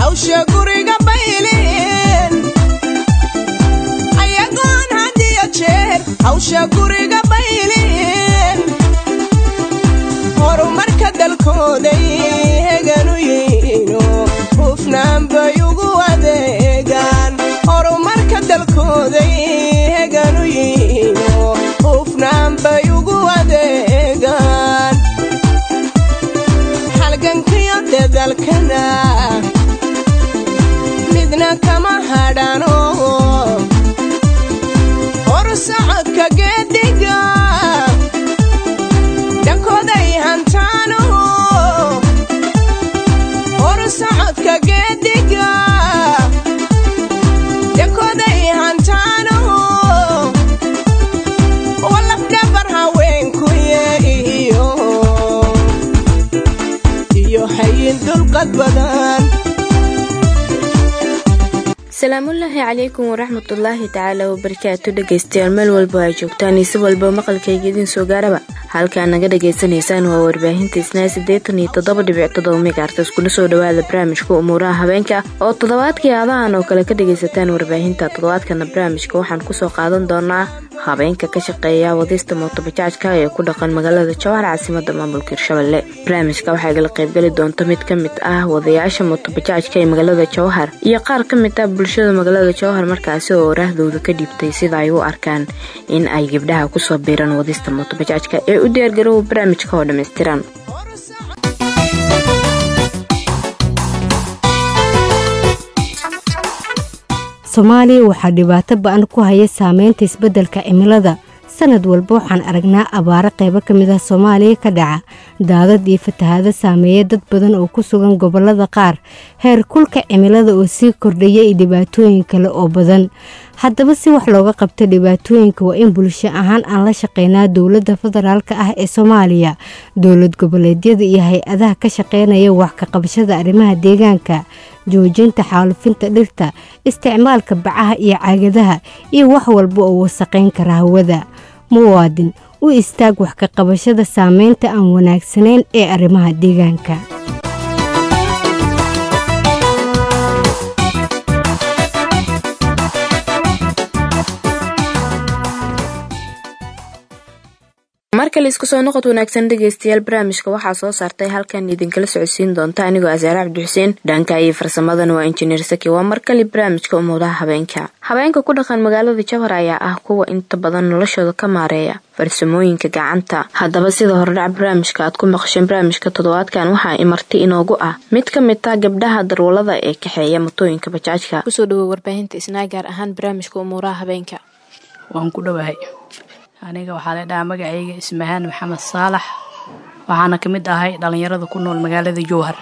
hawsha guriga baylin ayagoon hadiyo jeer hawsha guriga baylin horumarka dalkooday heganu yihiino hufnaan bay ugu adeegaan horumarka dalkooday heganu yihiino hufnaan bay ugu adeegaan halgankiyo dadalkana midna kama hadhano horsocodka geediga dhankooday hantaano horsocodka geediga dhankooday hantaano walafdhabar haweenkuye iyo iyo hayin dulqad badan asalaamullaahi calaykum waraxmatullaahi tacaala wabarakaatu dhegaystayaal meel walba ay joogtaan iyo si walba maqalkayga idiin soo gaaraba halkaa naga dhagaysanaysaan waa warbaahinta isnaa siddeetan iyo toddoba dhibic toddoba megaartas kuna soo dhawaada barnaamijka umuuraha habeenka oo toddobaadkii aadahan oo kale ka dhagaysataan warbaahinta toddobaadkana barnaamijka waxaan kusoo qaadan doonaa habeenka ka shaqeeya wadista mootobajaajka ee ku dhaqan magaalada jawhar caasimada maamulka hirshabelle barnaamijka waxaa igala qaybgeli doonta mid ka mid ah wadayaasha mootobajaajka ee magaalada jawhar iyo qaar ka mid ah bulshada magaalada jawhar markaasi oo oraahdooda ka dhiibtay sida ay u arkaan in ay gabdhaha kusoo biiraan wadista mootobajaajka ee u diyaargarowa barnaamijka oo dhammaystiran soomaaliya waxaa dhibaato ba-an ku haya saameynta isbeddelka cimilada sanad walba waxaan aragnaa abaaro qaybo ka mid ah soomaaliya ka dhaca daadad iyo fatahaado saameeya dad badan oo ku sugan gobollada qaar heer kulka cimilada oo sii kordhaya iyo dhibaatooyin kale oo badan haddaba si wax looga qabto dhibaatooyinka waa in bulsho ahaan aan la shaqeynaa dowladda federaalk ah ee soomaaliya dowlad goboleedyada iyo hay-adaha ka shaqeynaya wax ka qabashada arrimaha deegaanka joojinta xaalufinta dhirta isticmaalka bacaha iyo caagadaha iyo wax walba oo wasaqayn kara hawada muwaadin u istaag wax ka qabashada saameynta aan wanaagsanayn ee arrimaha deegaanka markale isku soo noqod wanaagsan dhegaystayaal barnaamijka waxaa soo saartay halkan idinkala socodsiin doonta anigoo asaare cabdixuseen dhanka iyo farsamadan waa injineer saki waa markale barnaamijka umuudaha habeenka habeenka ku dhaqan magaalada jawhar ayaa ah kuwa inta badan noloshooda ka maareeya farsamooyinka gacanta haddaba sida hordhac barnaamijka aad ku maqasheen barnaamijka toddobaadkan waxaa imarti inoogu ah mid ka mid ah gabdhaha darwalada ee kaxeeya matooyinka bajaajka kusoo dhawo warbaahinta isnaa gaar ahaan barnaamijka umuuraha habeenka waan ku dhowahay aniga waxaa la dhahaa magacayga ismahaan maxamed saalax waxaana ka mid ahay dhallinyarada ku nool magaalada jowhar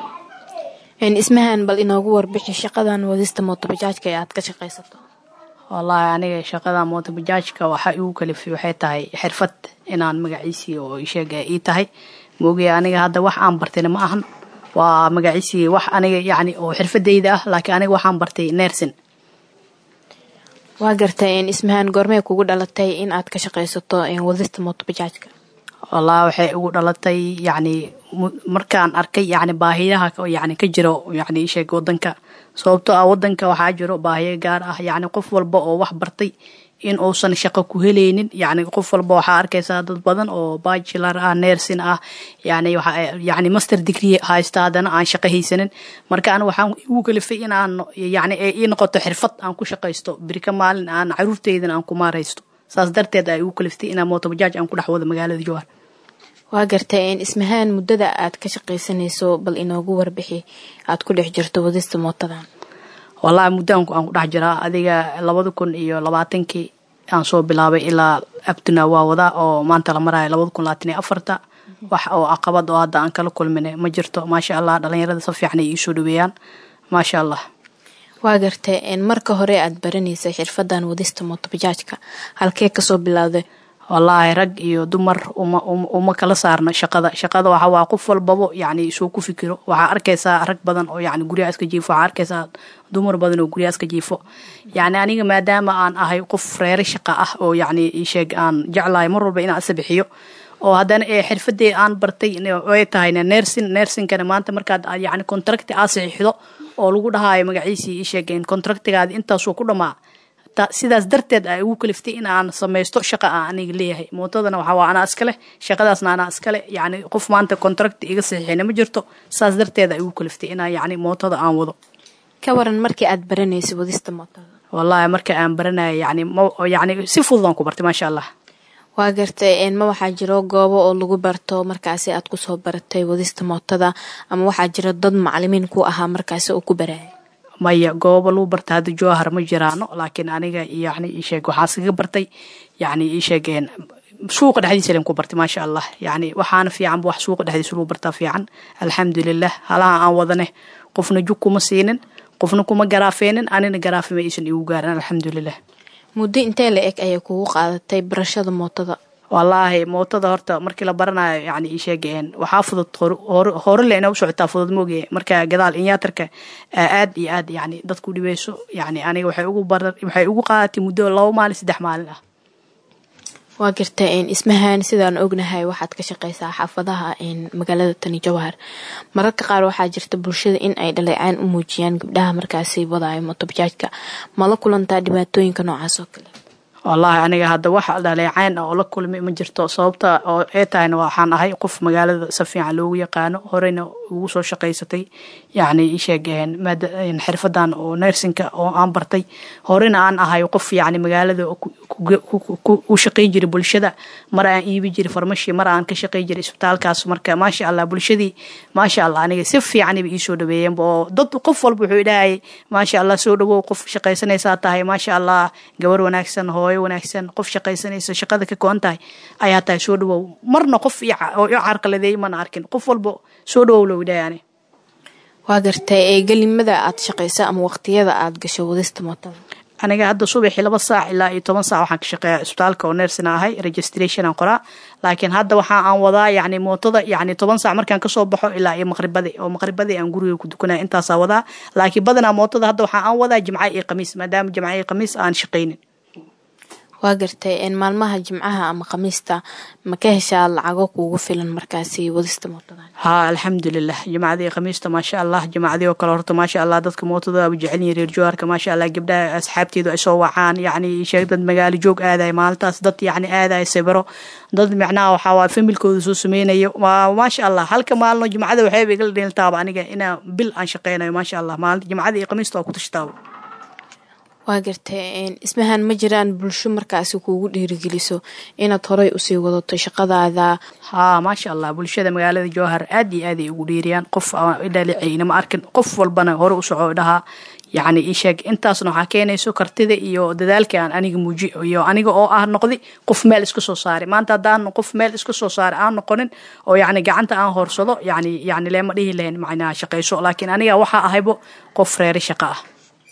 ismahan bal inoogu warbixi shaqadan wadista mootobajaajka ee aad ka shaqaysato wallaahi aniga shaqada mootobajaajka waxa igu kalifay waxay tahay xirfad inaan magaciisii oo isheega ii tahay moogaya aniga hadda wax aan bartayna ma ahan waa magaciisii wax aniga yacni oo xirfadayda ah laakiin aniga waxaan bartay nersin waa gartay ismahaan goormee kugu dhalatay in aad ka shaqaysato wadista mootobajaajka wallaahi waxay ugu dhalatay yacni markaan arkay yacni baahiyaha yacni ka jiro yacni isheeg wadanka sababtoo ah wadanka waxaa jiro baahiyo gaar ah yacni qof walba oo wax bartay in uusan shaqo ku helaynin yacni qof walba waxaa arkaysaa dad badan oo bachelar ah nersin ah yani yani master degree haysta haddana aan shaqo haysanin marka an waxaan igu kalifay in aan yani ii noqoto xirfad aan ku shaqaysto birika maalin aan caruurteydan aan ku maaraysto saas darteed ay igu kaliftay inaan mootobajaaj aan ku dhex wado magaalada jowhar waa gartay ismahaan muddada aad ka shaqaysanayso bal inoogu warbixi aad ku dhex jirto wadista mootadan wallaahi muddaanku aan ku dhex jiraa adiga labada kun iyo labaatankii aan soo bilaabay ilaa abtuna waa wadaa oo maanta la maraayo labada kun labaatan iyo afarta wax oo caqabad oo hadda aan kala kulmina ma jirto maasha allah dhalinyarada si fiican ay iisoo dhaweeyaan maasha allah waa gartay marka hore aad baranaysay xirfadan wadista mootobajaajka halkee kasoo bilowday wallaahi rag iyo dumar uma uma kala saarna shaqada shaqada waxa waa qof walbabo yacni isuu ku fikiro waxaa arkaysaa rag badan oo yacni guryaha iska jiifo waxaa arkaysaa dumar badan oo guryaha iska jiifo yacni aniga maadaama aan ahay qof reere shaqa ah oo yacni isheeg aan jeclahay mar walba inaan isa bixiyo oo haddana ee xirfadee aan bartay way tahayna nersin nersinkana maanta markaad yacni contracti aa saxiixdo oo lagu dhahaayo magaciisii ii sheegeen contractigaadi intaasuu ku dhamaa sidaas darteed ay ugu kaliftay in aan samaysto shaqa aan aniga leeyahay mootadana waxaa waa anaa iskale shaqadaasna anaa iskale yacni qof maanta contract iga saxiixina ma jirto saas darteed ay ugu kaliftay inaan yacni mootada aan wado ka waran markii aad baranaysa wadista mootada wallaahi marka aan baranaya yani yani si fududaan ku bartay maasha allah waa gartay ma waxaa jiro goobo oo lagu barto markaasi aad kusoo baratay wadista mootada ama waxaa jiro dad macalimiin ku ahaa markaasi oo ku baraya maya goobo lagu barta hadda jowhar ma jiraano laakiin aniga yani isheeg waxaa iskaga bartay yani isheegeen suuqa dhexdiisa len ku bartay maasha allah yani waxaana fiicanba wax suuqa dhexdiisa lagu bartaa fiican alxamdulilah halaha aan wadane qofna jug kuma siinin qofna kuma garaafeenin anina garaafima aysan igu gaarin alxamdulilah muddo intee la eg ayay kugu qaadatay barashada mootada wallaahi mootada horta markii la baranayo yani isheegeen waxaa fudud hore le ina u socotaa fudud mooge marka gadaal inyaatarka aad iyo aad yani dadku dhibeyso yani aniga waxay ugu baran waxay ugu qaadatay muddo laba maalin saddex maalin ah waa garta ismahan sidaan ognahay waxaad ka shaqeysaa xaafadaha magaalada tani jawhar mararka qaar waxaa jirta bulshada in ay dhaleecaan u muujiyaan gabdhaha markaasi wadaayo motobajaajka mala kulantaa dhibaatooyinka noocaas oo kale wallaahi aniga hadda wax dhaleecayn oo la kulmay ma jirto sababta oo ee tahayna waxaan ahay qof magaalada si fiican loogu yaqaano horeyna ugu soo shaqaysatay yacni isheegeen xirfadan oo nersinka oo aan bartay horena aan ahay qof yacni magaalada u shaqay jiray bulshada mar aan iibi jiray farmashi mar aan ka shaqay jiray isbitaalkaas marka maasha allah bulshadii maasha allah aniga si fiicaniba iisoo dhaweeyeenba oo dad qof walba wuxuu idhahayay maasha allah soo dhawow qof shaqaysanaysaa tahay maasha allah gabar wanaagsan hooyo wanaagsan qof shaqaysanaysa shaqada ka go-an tahay ayaa tahay soo dhawow marna qof oo i carqaladeey mana arkin qof walba soo dhawow loo idhahayani waa gartay ee gelimada aad shaqaysa ama waqtiyada aad gasho wadista mootada aniga hadda subaxii laba saac ilaa iyo toban saac waxaan ka shaqeeya isbitaalka oo nersina ahay registration aan qoraa laakiin hadda waxa aan wadaa yacni mootada yacni toban saac markaan kasoo baxo ilaa iyo maqribadii oo maqribadii aan guriga ku dukanaya intaasaa wadaa laakiin badanaa mootada hadda waxa aan wadaa jimca iyo khamiis maadaama jimca iyo khamiis aan shaqaynin waa gartay maalmaha jimcaha ama khamiista ma ka heshaa lacago kuugu filan markaasi wadista mootada haa alxamdulilah jimacadii khamiista maasha allah jimacadii oo kale horta maasha allah dadka mootada aba jecel yihin reer joharka maasha allah gabdhaha asxaabteedu ay soo wacaan yacni sheeg dad magaalo joog aadaya maalintaas dad yacni aadaya sawiro dad micnaha waxaa waa familkooda soo sameynayo maasha allah halka maalino jimcada waxayba igala dheeltaaba aniga inaa bil aan shaqeynayo maasha allah maalin jimcadii khamiista waa ku tashtaaba waa gartay ismahan ma jiraan bulsho markaasi kuugu dhiirigeliso inaad horey usii wadato shaqadaada haa maasha allah bulshada magaalada jowhar aad iyo aad ay ugu dhiiriyaan qof idhalicayna ma arkin qof walbana hore u soco dhahaa yacni isheeg intaasna waxaa keenayso kartida iyo dadaalka aan aniga muuji iyo aniga oo ah noqdi qof meel iska soo saaray maanta haddaan qof meel iska soo saaray aan noqonin oo yacni gacanta aan horsado yacni yacni leema dhihi lahayn macnaha shaqayso laakiin aniga waxaa ahaybo qof reeri shaqo ah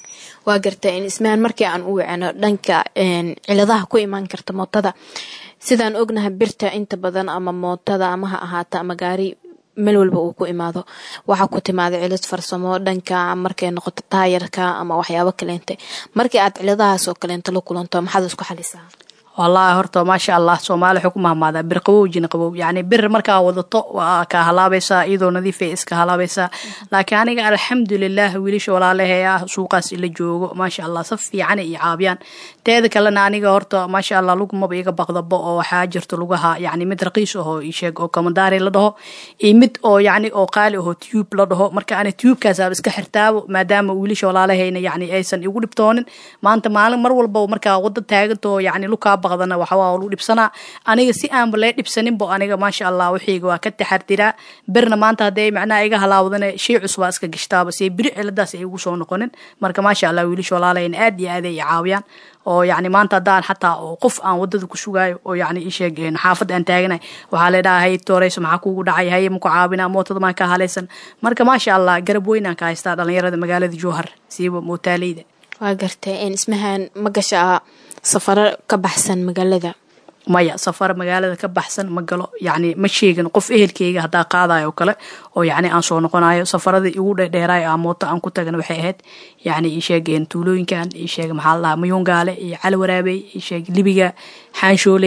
waa garta ismahan markii aan u wacano dhanka ciladaha ku imaan karta mootada sidaan ognahay birta inta badan ama mootada ama ha ahaata ama gaari meel walba uu ku imaado waxaa ku timaada cilad farsamo dhanka markay noqoto taayarka ama waxyaabo kaleente markii aad ciladahaas oo kaleento la kulanto maxaad isku xalisaa wallaahi horta maasha allah soomaali waxay ku mahmaadaa bir qabow jina qabow yacni bir markaa wadato waa kaa halaabaysaa iyadoo nadiifay iska halaabaysaa laakiin aniga alxamdulilah wiilasha walaalahee ah suuqaas ila joogo maasha allah si fiican iyo caabiyaan teeda kalena aniga horta maasha allah lugumaba iga baqdabo oo waxaa jirto lugaha yacni mid raqiis ahoo isheeg oo kamadaari la dhaho iyo mid oo yacni oo qaali ahoo tube la dhaho marka ani tubekaasaaba iska xirtaabo maadaama wiilasha walaalahayna yacni aysan igu dhibtoonin maanta maalin mar walba markaa wada taagantoo yacni lukaa baqdana waxawaa lagu dhibsanaa aniga si aanba lee dhibsaninbo aniga maasha allah waxayga waa ka taxardiraa birna maanta hadday macnaha iga halaawdane shay cusbaa iska gashtaaba see biri ciladaas ay igu soo noqonin marka maasha allah wiilasha walaalayna aad iyo aad ay caawiyaan oo yacni maanta haddaan xataa oo qof aan wadada ku sugaayo oo yacni isheeg xaafadda aan taaganay waxaa leedhaha hay tooreyso maxaa kuugu dhacay haye maku caawinaa mootada maan ka halaysan marka maasha allah garab weynaan ka haystaa dhalinyarada magaalada jowhar siiba mootaaleyda waa gartay ismahan ma gashaa safaro ka baxsan magaalada maya safar magaalada ka baxsan ma galo yacni ma sheegin qof ehelkeyga haddaa qaadayo oo kale oo yacni aan soo noqonayo safaradii igu dhedheeraayo aa mooto aan ku tagana waxay ahayd yacni ii sheegeen tuulooyinkan ii sheeg maxaa la dhahaa mayuungaale iyo cali waraabey ii sheeg libiga xaanshooley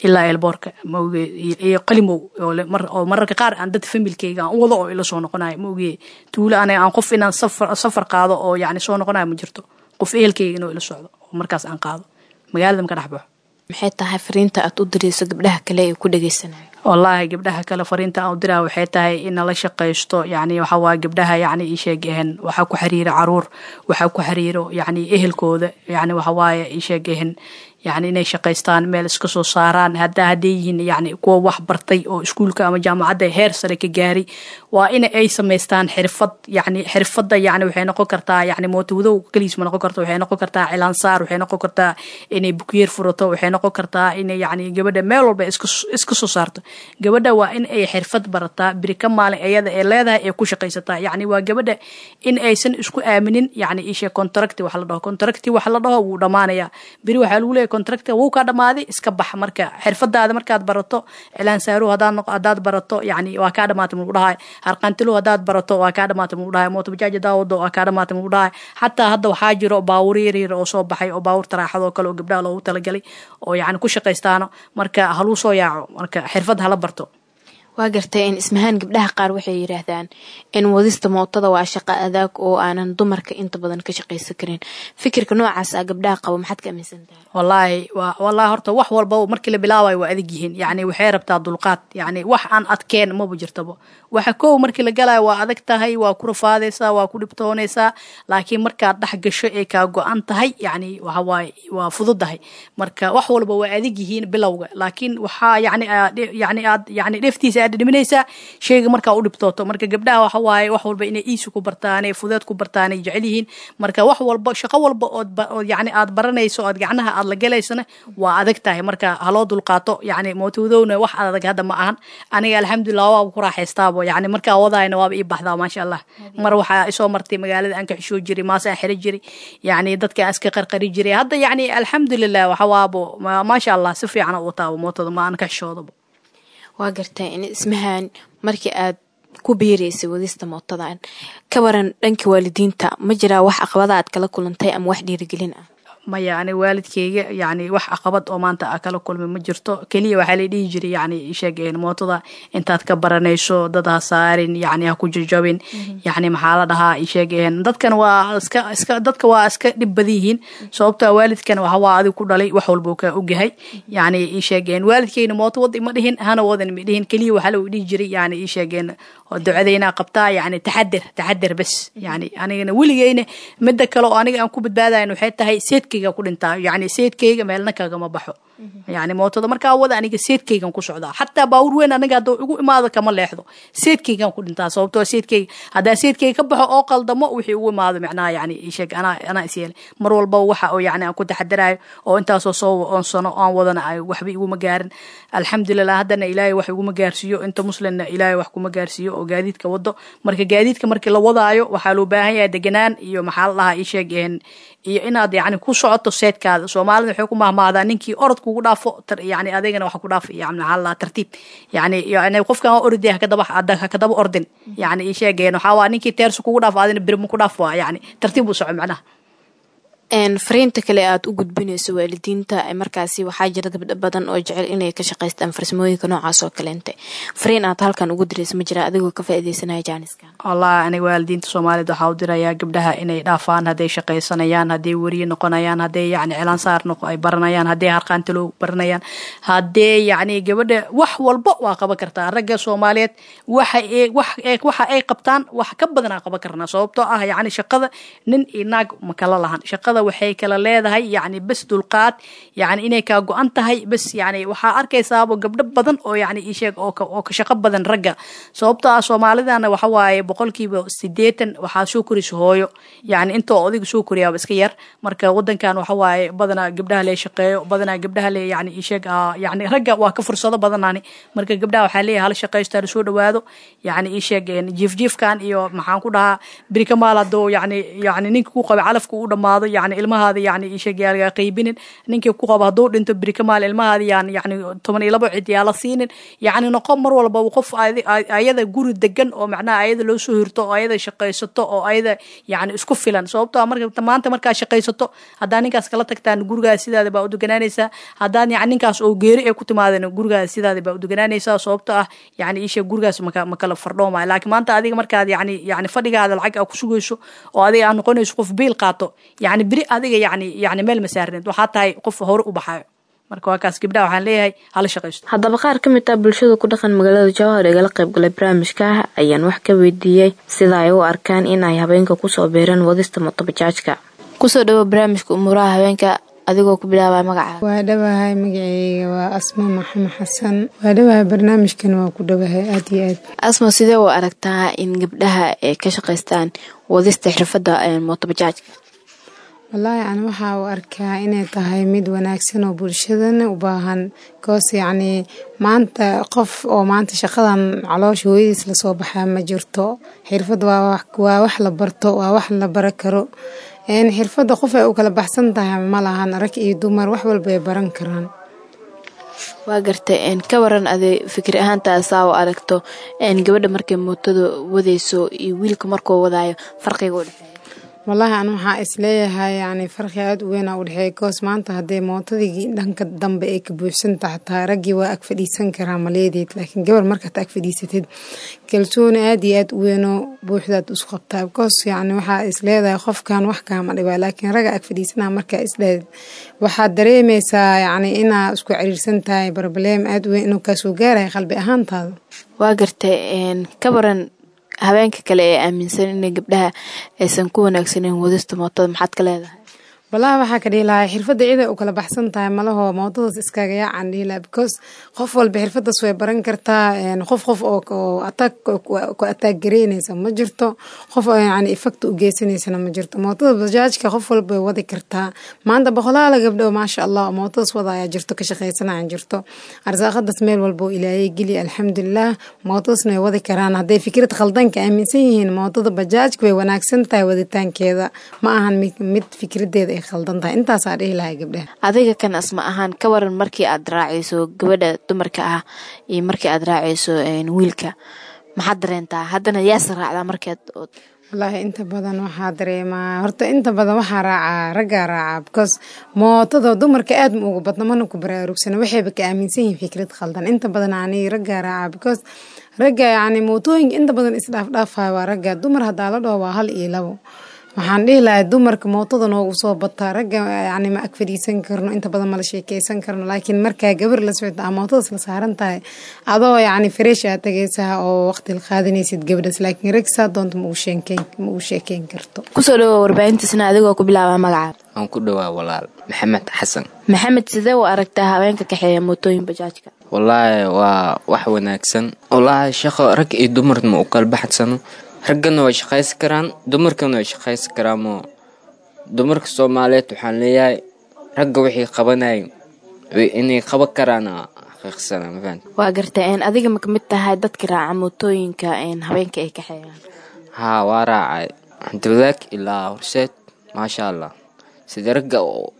ilaa elboorka maoge iyo qalimow oo mararka qaar aan dad familkeyga aan wado oo ila soo noqonayo maoge tuulo aniga aan qof inaan safar safar qaado oo yani soo noqonayo ma jirto qof ehelkeyga inuu ila socdo oo markaas aan qaado magaalada maka dhex baxo maxay tahay fariinta aad u dirayso gabdhaha kale ee ku dhagaysanayo wallaahi gabdhaha kale fariinta aan u diraa waxay tahay in nala shaqaysto yani waxa waaye gabdhaha yani ii sheegehen waxaa ku xiriira caruur waxaa ku xiriiro yani ehelkooda yani waxa waaye ii sheegehen yani inay shaqaystaan meel iska soo saaraan hadda hadday yihiin yani kuwa wax bartay oo iskuulka ama jaamacadda heer sare ka gaari waa in ay samaystaan xirfad yani xirfadda yani waxay noqon kartaa yani mootowadow keliis ma noqon karto waxay noqon kartaa cilaansaar waxay noqon kartaa inay bukyeer furato waxay noqon kartaa inay yani gabadha meel walba iska soo saarto gabadha waa in ay xirfad barataa biri ka maalin iyada ee leedahay ee ku shaqaysataa yani waa gabadha in aysan isku aaminin yani ishe contracti wax la dhaho contracti wax la dhaho wuu dhamaanaya biri waxaa lagu leeyahy contractiga wuu kaa dhamaaday iska bax marka xirfadaada markaad barato cilaan saaruhu hadaad barato yani waa kaa dhamaatay muu dhahay harqantiluhu hadaad barato waa kaa dhamaatay muu dhahay mootobajaaj hadaa wado waa kaa dhamaatay muu dhahay xataa hadda waxaa jiro baawur yaryar oo soo baxay oo baawur taraaxadoo kale oo gabdhaha loogu talagalay oo yani ku shaqaystaano marka haluu soo yaaco marka xirfad hala barto waa gartay in ismahaan gabdhaha qaar waxay yidhaahdaan in wadista mootada waa shaqo adaag oo aanan dumarka inta badan ka shaqaysan karin fikirka noocaas ah gabdhaha qabo maxaad ka aaminsan tahay wallaahi waa wallaahi horta wax walba markii la bilaabayo waa adag yihiin yani waxay rabtaa dulqaad yani wax aan adkeen maba jirtaba waxa kow markii la galayo waa adag tahay waa ku rafaadaysaa waa ku dhibtoonaysaa laakiin markaad dhex gasho ee kaa go-an tahay yani waxawaaye waa fududahay marka wax walba waa adag yihiin bilowga laakiin waxaa yani yani aad yani dheeftiisa aad dhiminaysaa sheyga markaa u dhibtooto marka gabdhaha waxa waaye wax walba inay iisi ku bartaan ee fudeed ku bartaan ay jecel yihiin marka wax walba shaqo walba ood yani aad baranayso ood gacnaha aad la galaysana waa adag tahay marka haloo dulqaato yani mootowdowna wax adag hadda ma ahan aniga alxamdulilah waaba ku raaxaystaabo yani markaa wadayna waaba ii baxdaa maasha allah mar waxaa isoo martay magaalada aan ka xishoo jiray maase aan xiri jiray yani dadka aan iska qarqari jiray hadda yani alxamdulilah waxa waabo maasha allah si fiican u wataabo mootada ma aan ka xishoodaba waa gartaa in ismahaan markii aad ku biiraysay wadista mootadan ka waran dhanka waalidiinta ma jiraa wax aqabada aad kala kulantay ama wax dhiirigelin ah maya ani waalidkeyga yani wax caqabad oo maanta a kala kulmay ma jirto keliya waxaa la dhihi jiray yani sheegeen mootada intaad ka baranayso dad ha saarin yani ha ku jajabin yani maxaa la dhahaa sheegeen dadkan waa iska iska dadka waa iska dhib badan yihiin sababta waalidkan waxa waa adig ku dhalay wax walba ka ogyahay yani sheegeen waalidkeyna mooto wad ima dhihin hana wadan ma dhihin keliya waxaa lagu dhihi jiray yani sheegeen ducadayna qabtaa yani taxadir taxadir bes yani anigana weligeyna mida kale oo aniga aan ku badbaadayan waxay tahay seedkeyga ku dhintaa yani seedkeyga meelna kagama baxo yani mootada markaa wada aniga seedkeygan ku socdaa xataa baawur weyn aniga hadduu igu imaado kama leexdo seedkeygan ku dhintaa sababtoo seedkeyga haddaa seedkeyga ka baxo oo qaldamo wixii ugu imaado micnaha yani sheeg anaa anaa isyeelay mar walbaba waxa oo yani aan ku taxadirayo oo intaasoo soo oonsano aan wadana ay waxba iguma gaarin alxamdulilah haddana ilaahay wax iguma gaarsiiyo inta muslimna ilaahay wax kuma gaarsiiyo oo gaadiidka wado marka gaadiidka markii la wadaayo waxaa loo baahan yahay deganaan iyo maxaa la dhahaa isheeg iyo inaad yani ku socoto seedkaada soomaalida waxay ku mahmaadaa ninkii orod kugu dhaafo yani adeegana waxa ku dhaaf yani maxaa la dhahaa tartiib yani yani qofkan ordi hakadaba hakadaba ordin yani isheegeen waxaa waa ninkii teersu kugu dhaafo adina birma ku dhaaf waa yani tartiib u soco macnaha fariinta kale aad u gudbinayso waalidiinta markaasi waxaa jira gabdho badan oo jecel inay ka shaqaystaan farsamooyinka noocaas oo kaleente fariin aad halkan ugu dirayso ma jira adigoo ka faaideysanaya jaaniska wallahi aniga waalidiinta soomaaliyed waxaa u dirayaa gabdhaha inay dhaafaan hadday shaqaysanayaan hadday weriye noqonayaan hadday yani cilaansaar ay baranayaan hadday harqaantalow baranayaan haddee yani gabadha wax walba waa qaban kartaa ragga soomaaliyeed waxa waxa ay qabtaan wax ka badanaa qaban karnaa sababtoo ah yani shaqada nin iyo naag ma kala lahan shaqada waxay kala leedahay yani bes dulqaad yani inay kaa go-an tahay bes yani waxaa arkaysaaba gabdho badan oo yani isheeg oo ka shaqo badan ragga sababtoo ah soomaalidana waxa waaye boqolkiiba sideetan waxaa soo koraysa hooyo yani intoo odiga soo koriyaaba iska yar marka wadankan waxa waaye badanaa gabdhaha lee shaqeeyo badanaa gabdhaha lee yani isheeg yani ragga waa ka fursado badanaani marka gabdhaha waxaa leeyahay hala shaqaysto hala soo dhawaado yani isheeg jiif jiifkan iyo maxaan ku dhahaa beri kamaal hadoo yani yani ninka ku qaba calafka u dhamaado yani yani ilmahaada yani ishagaalga qaybinin ninkii ku qabo hadduu dhinto beri ka maal ilmahaada yaan yani toban iyo labo cid yaa la siinin yani noqon mar walba qof ayada guri degan oo macnaha ayada loo soo hirto oo ayada shaqaysato oo ayada yani isku filan sababto marka maanta markaa shaqaysato haddaa ninkaas kala tagtaan gurigaas sidaada baa u deganaanaysaa haddaan yani ninkaas oo geeri ay ku timaadeen gurigaas sidaada baa u deganaanaysaa sababto ah yani isha gurigaas maka makala fardhoomaya laakiin maanta adiga markaad yani yani fadhigaada lacag aa ku sugayso oo adiga aa noqonayso qof biil qaato yani beri adiga yani yani meel ma saarneed waxaa tahay qof hore u baxayo marka waa kaas gabdhaha waxaan leeyahay hala shaqaysto haddaba qaar ka mid ah bulshada ku dhaqan magaalada jowhar igala qaybgalay barnaamijka ayaan wax ka weydiiyey sida ay u arkaan in ay habeenka kusoo beereen wadista motobajaajka kusoo dhawo barnaamijka umuuraha habeenka adigoo ku bilaabaya magacaada waa dhawahay magaceyga waa asma maxamed xasan waa dhawahay barnaamijkan waa ku dhawahay aad iyo aad asma sidee u aragtaa in gabdhaha ay ka shaqaystaan wadista xirfadda motobajaajka wallaahi ani waxaa u arkaa inay tahay mid wanaagsan oo bulshadana u baahan koos yacnii maanta qof oo maanta shaqadan caloosha hooyadiis lasoo baxaa ma jirto xirfad waa wax la barto waa wax la bara karo xirfadda qof ay u kala baxsan tahay ma lahan rag iyo dumar wax walba ay baran karaan waa gartay ka waran aday fikir ahaantaasaa u aragto gabadha markay mootada wadayso iyo wiilka markuu wadaayo farqiga u dhexeeya wallaahi an waxaa isleeyahay yani farqi aada u weynaa u dhexeeya koos maanta haddee mootadii dhanka dambe ay ka buuxsanta xataa raggii waa ag fadhiisan karaa maleedeed laakiin gabar markaad ag fadhiisatid kalsooni aada iyo aad u weynoo buuxdaad isu qabtaa koos yani waxaa isleedahay qofkan wax kaama dhibaa laakiin ragga ag fadhiisanaa markaa isdhehed waxaad dareemaysaa yani inaa isku ciriirsan tahay barbaleem aada u weyn inuu kaasoo gaaraya qalbi ahaantaada waa gartay ka waran habeenka kale ee aaminsan inay gabdhaha aysan ku wanaagsaneyn wadista mootada maxaad ka leedahay wallaahi waxaa ka dhihi lahaa xirfadda ciday u kala baxsan tahay malahoo mootadaas iskaaga yaacaan dhihi lahaa because qof walba xirfaddaas way baran kartaa qof qof oo ataag ku ataag gareynaysa ma jirto qof oo yani effect u geysanaysana ma jirto mootada bajaajka qof walba way wadi kartaa maanta boqolaala gabdho maasha allah mootadaas wada ayaa jirto ka shaqaysanayaan jirto arsaaqadaas meel walba oo ilaayay geli alxamdulilah mootadaasna way wadi karaan hadday fikrad khaldanka aaminsan yihiin mootada bajaajka way wanaagsan tahay waditaankeeda ma ahan mid fikradeeda intaasaa dhihi lahay gabdhaha adiga kan asma ahaan ka waran markii aad raacayso gabadha dumarka ah iyo markii aad raacayso wiilka maxaad dareentaa haddana yaase raacdaa markeed wallaahi inta badan waxaa dareemaa horta inta badan waxaa raacaa raggaa raacaa because mootada dumarka aad ma uga badno mana ku baraarugsana waxayba ka aaminsan yihiin fikrad khaldan inta badan ani raggaa raacaa because ragga yani mootooyinka inta badan isdhaafdhaafaya waa ragga dumar haddaa la dhaho waa hal iyo labo waxaan dhihi lahay dumarka mootada noogu soo bataa ragga yani ma ag fadhiisan karno inta badan mala sheekeysan karno laakiin markaa gabar la socota a mootadaas la saaran tahay adoo yani fareesh aad tagaysaa oo waqti la qaadanaysid gabadhaas laakiin rag saa doonta ma ugu sheekeyn karto kusoo dhawo warbaahintiisna adigoo ku bilaaba magacaada aan ku dhawaa walaal maxamed xasan maxamed sidee u aragtaa haweenka kaxeeya mootooyin bajaajka wallaahi waa wax wanaagsan wallaahi shaqo rag iyo dumarna u kala baxsano raggana way shaqaysan karaan dumarkana way shaqaysan karaanmoo dumarka soomaaliyeed waxaan leeyahay ragga waxay qabanayeen inay qaban karaan xaqiiqsana mafahant waa gartay adiga ma kamid tahay dadka raaca mootooyinka habeenka ay kaxeeyaan haa waa raacay hantiwadaag ilaa horseed maasha allah sida ragga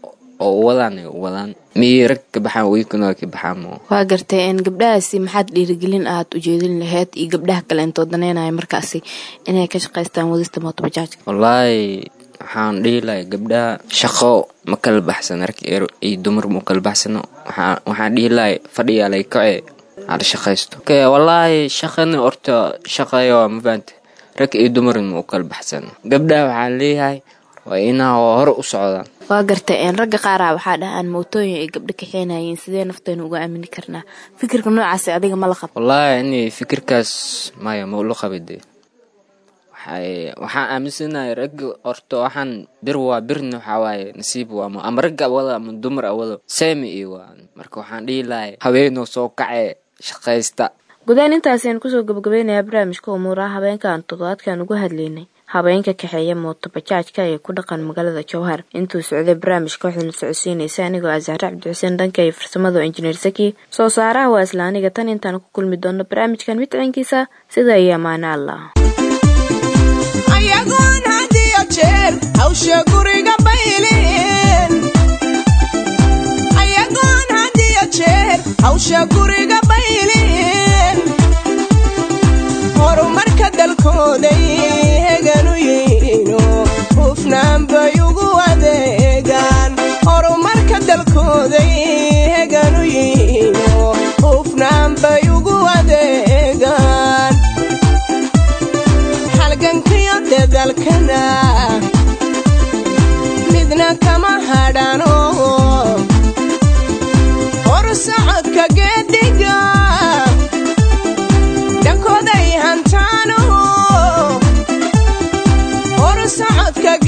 oo wadaan ay wadaan miyay rag ka baxaan wiilkana waa ka baxaan mo waa gartay gabdhahaasi maxaad dhiirigelin aad ujeedin lahayd iyo gabdhaha kale intoo daneynaya markaasi inay ka shaqaystaan wadista mootobajaajka wallaahi waxaan dhihi lahay gabdhaha shaqo ma kala baxsano rag iyo dumar ma kala baxsano waxaan dhihi lahay fadhiyaa lay kace hala shaqaysto wallaahi shaqana horta shaqayo ma fahante rag iyo dumarna ma u kala baxsano gabdhaha waxaan leeyahay waa inaa hore u socdaan waa gartay ragga qaara waxaa dhahaan mootooyin ay gabdho kaxeenayeen sidee nafteena uga aamini karnaa fikirka noocaas adiga ma la qab wallaahi ini fikirkaas maya ma ula qabide waxaan aaminsanahay ragga horta waxaan bir waa birna waxaa waaye nasiib waamo ama ragga awada ama dumar awado seemi iyo waa marka waxaan dhihi lahay haweenoo soo kacee shaqaysta gudahaan intaasiaan kusoo gabagabaynayaa barnaamijka umuuraha habeenkaan toddobaadkan ugu hadlaynay habeenka kaxeeya mooto bajaajka ee ku dhaqan magaalada jowhar intuu socday barnaamijka waxayna socodsiinaysa anigoo ah zahre cabdixuseen dhanka iyo farsamada oo injineer saki soo saaraha waa isla aniga tan intaan ku kulmi doono barnaamijkan midciinkiisa sida iyo amaano allah ayagoon had iyo jeer hawsha guriga bay baylin ayagoon had iyo jeer hawsha guriga baylin horumarka dalkooday heganu yihiino hufnaan bay ugu adeegaan horumarka dalkooday heganu yihiino hufnaan bay ugu adeegaan halgankiyo dadalkana midna kama hadhano hor socodka geedhiga dhankooday hantaano hor socodka